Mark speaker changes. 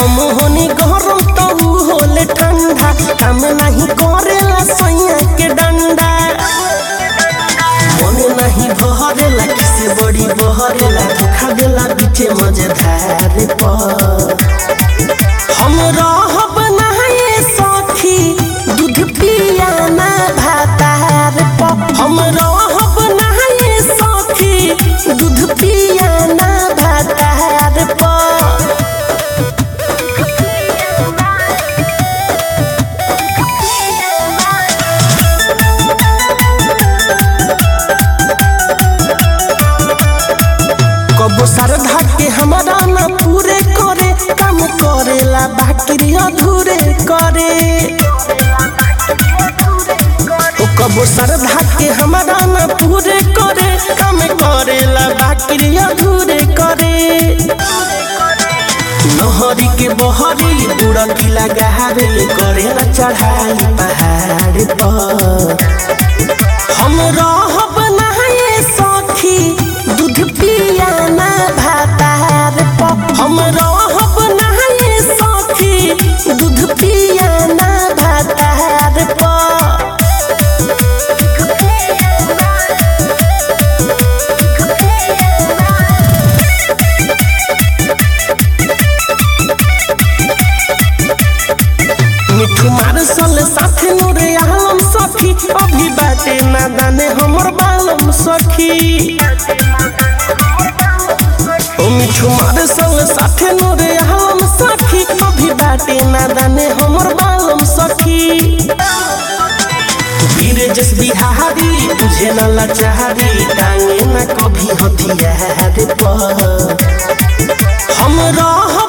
Speaker 1: हम होनी गरम तो ऊ होले ठंडा काम नहीं करेला सैया के डंडा मने नहीं भरेला किसे बड़ी बहरेला धोखा देला बीचे मजेदार पर हम रहब नहाए सखी दूध पिया ना भातार पर हम रहब नहाए सखी दूध पिया ना भातार पर कबो श्रद्धा के हमारा न पूरे करे काम करेला बाकी अधूरे करे ओ कबो श्रद्धा के हमारा न पूरे करे काम करेला बाकी अधूरे करे नहरी के बहरी बुढ़ की लगावे करेला चढ़ाई पहाड़ पर हम रहब नहाए सखी दूध पिया ना भातार पर हम रहब नहाए सखी दूध पिया ना भातार पर मिठू मारसल साथे नूरे आलम सखी अभी बाटे ना दाने हमर बालम सखी ओ मिठू मारसल साथे नूरे आलम सखी अभी बाटे ना दाने हमर बालम सखी वीर जस बिहारी तुझे न लाचारी टांगे न कभी हथियार पर हम रह